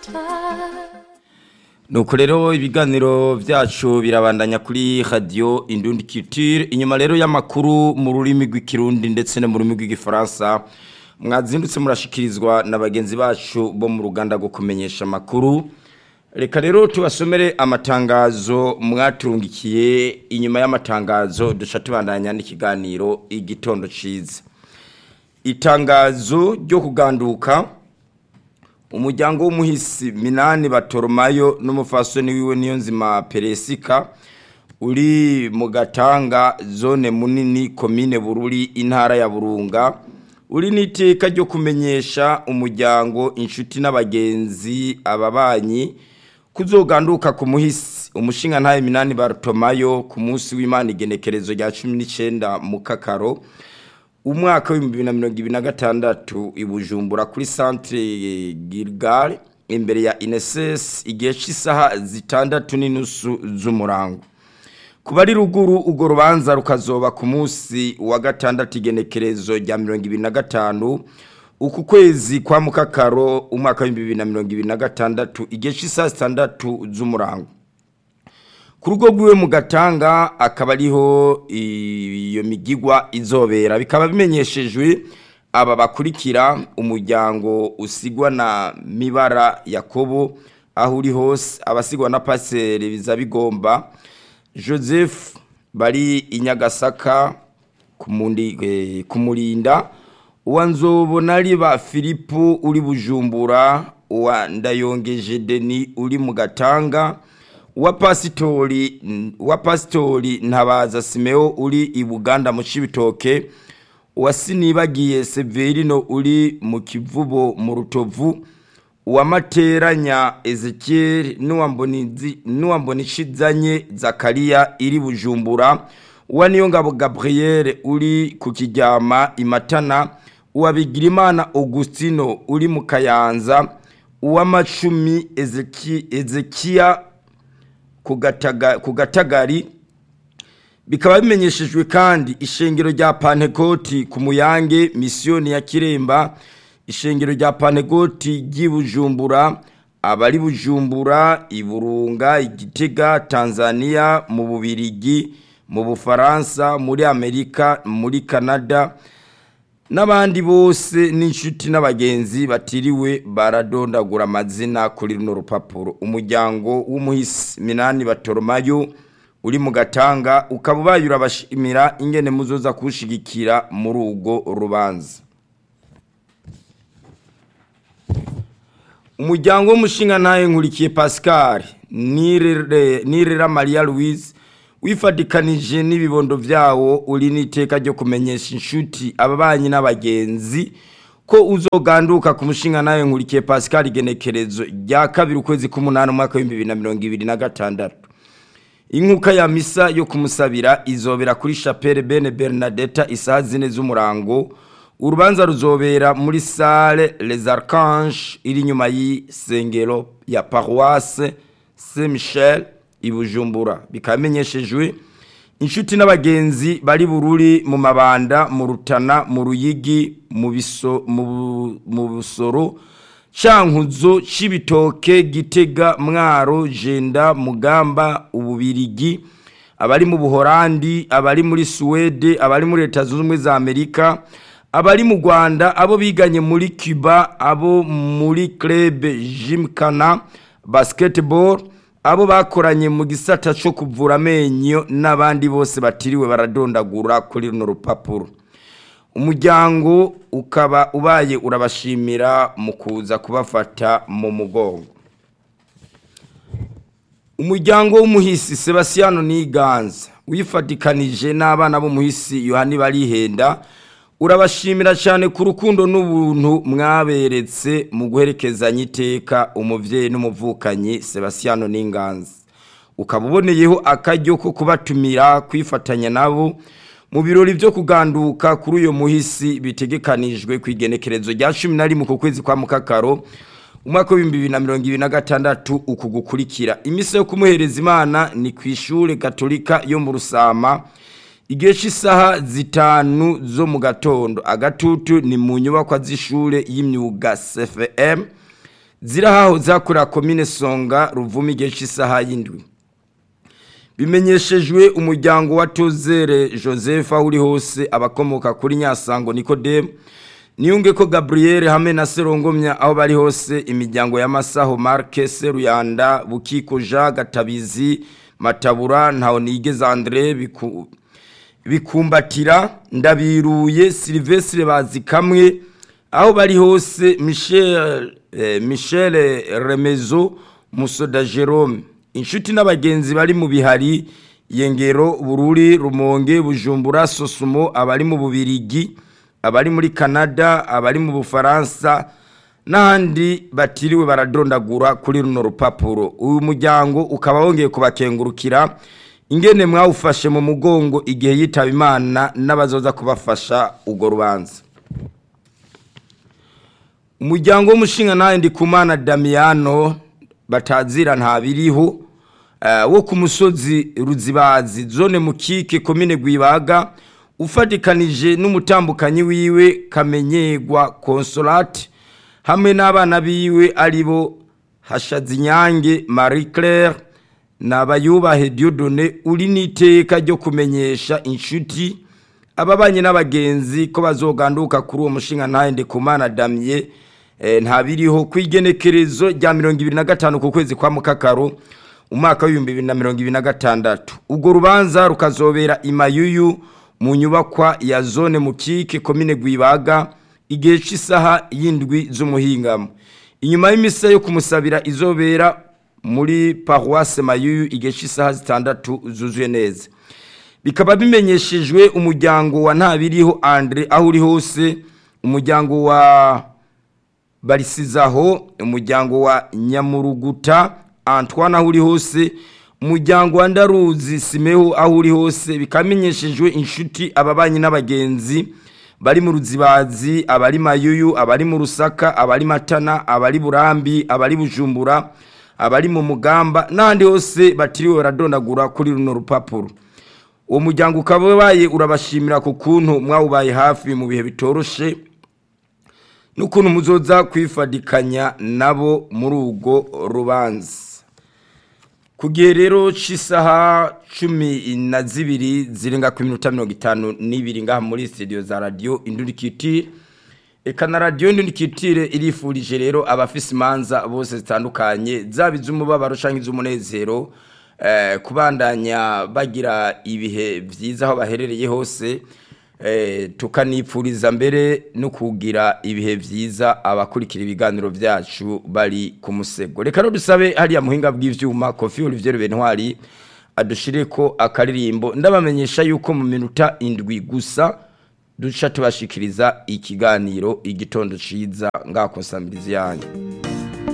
nuko rero ibiganiro byacu birabandanya kuri radiyo indundi kitire inyuma rero y'amakuru mu rurimi rw'ikirundi ndetse no mu rurimi rw'igifaransa mwazindutse murashikirizwa na bagenzi bacu bo mu ruganda rwo kumenyesha amakuru reka rero tubasomere amatangazo mwaturungikiye inyuma y'amatangazo duca tubandanya n'ikiganiro igitondo cyiza itangazo ryo kuganduka umuryango w'umuhisi minani batoromayo n'umufasoni wiwe niyo nzima peresika uri mu gatanga zone munini komine bururi intara ya burunga uri n'iteka ryo kumenyesha umuryango inshuti n'abagenzi ababanyi kuzoganduka ku muhisi umushinga ntaye minani batomayo ku munsi w'imana igenekerezo rya cumi n'icyenda mu kakaro umwaka w'ibihumbi bibiri na mirongo ibiri na gatandatu i bujumbura kuri santire girigare imbere ya inesesi igihe cy'isaha zitandatu n'inusu z'umurango ku bari ruguru urwo rubanza rukazoba ku munsi wa gatandatu igenekerezo rya mirongo ibiri na gatanu uku kwezi kwa mukakaro umwaka w'ibihumbi bibiri na mirongo ibiri na gatandatu igihe cy'isaha zitandatu z'umurango ku rugo rwiwe mu gatanga akaba ariho iyo migigwa izobera bikaba bimenyeshejwe aba bakurikira umuryango usigwa na mibara yakobo aho uri hose abasigwa na paseri biza bigomba joseph bari i nyagasaka kumurinda uwa nzobona riba filipo uri bujumbura uwa ndayongeje deni uri mu gatanga uwa pasitori uwa pasitori ntabaza simeo uri i buganda mu cibitoke uwa sinibagiye severino uri mu kivubo mu rutovu uwa materanya ezekiel n'uwa mbonishizanye zakariya iri bujumbura uwa niyongabo gabriel uri ku kiryama imatana uwa bigirimana augustino uri mu kayanza uwa macumi ezekiya ku gatagari bikaba bimenyeshejwe kandi ishengero rya pantekoti ku muyange misiyoni ya kiremba ishengero rya pantekoti ry'ibujumbura abari bujumbura iburunga igitega tanzania mu bubirigi mu bufaransa muri amerika muri canada n'abandi bose n'inshuti n'abagenzi batiriwe baradondagura amazina kuri runo rupapuro umuryango w'umuhisi minani batoromayo uri mu gatanga ukaba ubaye urabashimira ingene muzoza kuwushigikira muri urwo rubanza umuryango w'umushinga ntaye nkurikiye pascal nirera maria louise wifatikanije n'ibibondo byawo uri n'iteka ryo kumenyesha inshuti ababanyi n'abagenzi ko uzoganduka ku mushinga nawe nkurikiye pascal igenekerezo rya kabiri ukwezi k'umunani umwaka w'ibihumbi bibiri na mirongo ibiri na gatandatu inkuka ya misa yo kumusabira izobera kuri chapelle bene bernadetta isaha zine z'umurango urubanza ruzobera muri sale les archanges iri inyuma y'isengero ya paroisse saint michel ibujumbura bikaba bimenyeshejwe inshuti n'abagenzi bari bururi mu mabanda mu rutana mu ruyigi mu busoro cankuzo c'ibitoke gitega mwaro jenda mugamba ububirigi abari mu buhorandi abari muri suwede abari muri leta zunze ubumwe za amerika abari mu rwanda abo biganye muri cuba abo muri club jimkana basketball abo bakoranye mu gisata cyo kuvura amenyo n'abandi bose batiriwe baradondagura kuri runo rupapuro umuryango ukaba ubaye urabashimira mu kuza kubafata mu mugongo umuryango w'umuhisi Sebastiano Niganza wifatikanije n'abana b'umuhisi Yohani barihenda urabashimira cyane ku rukundo n'ubuntu mwaberetse mu guherekezanya iteka umubyeyi n'umuvukanyi Sebastiano Ninganza ukaba uboneyeho akaryo ko kubatumira kwifatanya nabo mu birori byo kuganduka kuri uyu muhisi bitegekanijwe ku igenekerezo rya cumi na rimwe ku kwezi kwa mukakaro umwaka w'ibihumbi bibiri na mirongo ibiri na gatandatu uku gukurikira iminsi yo kumuhereza imana ni ku ishuri gatolika yo mu rusama igihe cy'isaha zitanu zo mu gatondo agatutu ni mu nyubakwa z'ishuri y'imyuga cfm zirahaho zakorera komine songa ruvuma igihe cy'isaha y'indwi bimenyeshejwe umuryango wa tozere joseph aho uri hose abakomoka kuri nyasango nikodemu niyunge ko gaburiyeri hamwe na serongomya aho bari hose imiryango y'amasaho marke seruyanda bukiko jean gatabizi matabura ntaho nigeze andre bikumbatira ndabiruye silvestre bazi kamwe aho bari hose michel michel remezo musoda jerome inshuti n'abagenzi bari mu bihari yengero bururi rumonge bujumbura sosumo abari mu bubirigi abari muri canada abari mu bufaransa n'ahandi batiriwe baradondagura kuri runo rupapuro uyu muryango ukaba wongeye kubakengurukira ingene mwawufashe mu mugongo igihe yitaba imana n'abazoza kubafasha urwo rubanza umuryango w'umushinga nawe ndi kumana damiyano batazira ntabiriho wo ku musozi ruzibazi zone mukike komine gwibaga ufatikanije n'umutambukanyi wiwe kamenyegwa consolate hamwe n'abana biwe aribo hashazinyange marie claire n'abayubahe diodone uri n'iteka ryo kumenyesha inshuti ababanye n'abagenzi ko bazoganduka kuri uwo mushinga ntahende kumana damye ntabiriho ku igenekerezo rya mirongo ibiri na gatanu ku kwezi kwa mukakaro umwaka w'ibihumbi bibiri na mirongo ibiri na gatandatu urwo rubanza rukazobera imayuyu mu nyubakwa ya zone mukike komine gwibaga igihe cy'isaha y'indwi z'umuhingamo inyuma y'imisa yo kumusabira izobera muri paruwase mayuyu igihe cy'isaha zitandatu zuzuye neza bikaba bimenyeshejwe umuryango wa ntabiriho andre aho uri hose umuryango wa barisizaho umuryango wa nyamuruguta antoine aho uri hose umuryango wa ndaruzi simeho aho uri hose bikamenyeshejwe inshuti ababanyi n'abagenzi bari mu ruzibazi abari mayuyu abari mu rusaka abari matana abari burambi abari bujumbura abari mu mugamba n'ahandi hose batiriwe baradondagura kuri runo rupapuro uwo muryango ukaba ubaye urabashimira ku kuntu mwawubaye hafi mu bihe bitoroshe n'ukuntu muzoza kwifadikanya nabo muri urwo rubanza ku gihe rero cy'isaha cumi na zibiri zirenga ku minota mirongo itanu n'ibiri ngaha muri sitidiyo za radiyo indurikitire reka na radiyo indurikitire irifurije rero abafise imanza bose zitandukanye zaba iz'umubabaro cyangwa iz'umunezero kubandanya bagira ibihe byiza aho baherereye hose tukanipfuriza mbere no kugira ibihe byiza abakurikira ibiganiro byacu bari ku musego reka no dusabe hariya muhinga bw'ibyuma kofi olivier bentwari adushire ko akaririmbo ndabamenyesha yuko mu minota indwi gusa duca tubashikiriza ikiganiro igitondo ciza ngakonsamiriza yanyu